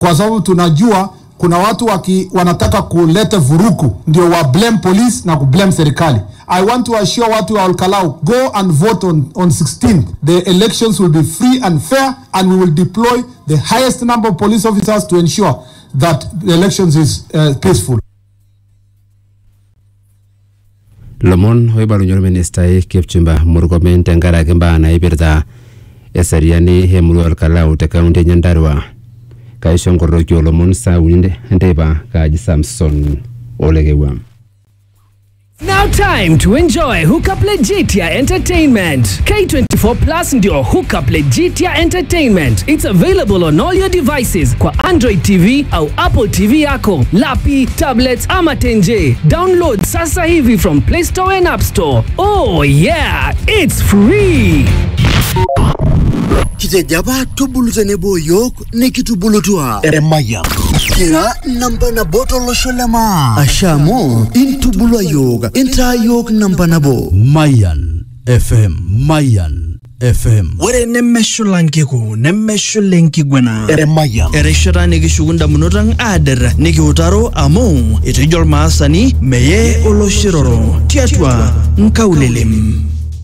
kwa sababu tunajua kuna watu waki, wanataka kuleta vuruku ndio wa blame police na kublame serikali. I want to assure watu wa Olkalau go and vote on, on 16th. The elections will be free and fair and we will deploy the highest number of police officers to ensure that the elections is uh, peaceful. lomon oibalunye orministai kipchumba murkomen tenkaraki mbaa naipirta eseriani emurua orkalau te kaunti enye ndarua kaisho nkoroki olomon saa uni enteipa kaaji samson olekewua Now time to enjoy Hookup Legitia Entertainment. K24 Plus ndio Hookup Legitia Entertainment. It's available on all your devices kwa Android TV au Apple TV yako, lapi, tablets ama tenje. Download sasa hivi from Play Store and App Store. Oh yeah, it's free. kitejaba tubulu tenebo yiok nikitubulutua eremaya kira namba nabo tolosho lema asha amu intubulua yiok intaa yiok namba nabo Mayan FM Mayan FM ore nemeshula nkiku nemeshula enkiguana eremaya erishata nikishuku ndamunot ang aader nikiutaro amu etejo ormaasani meye oloshiroro tiatua nkaulelem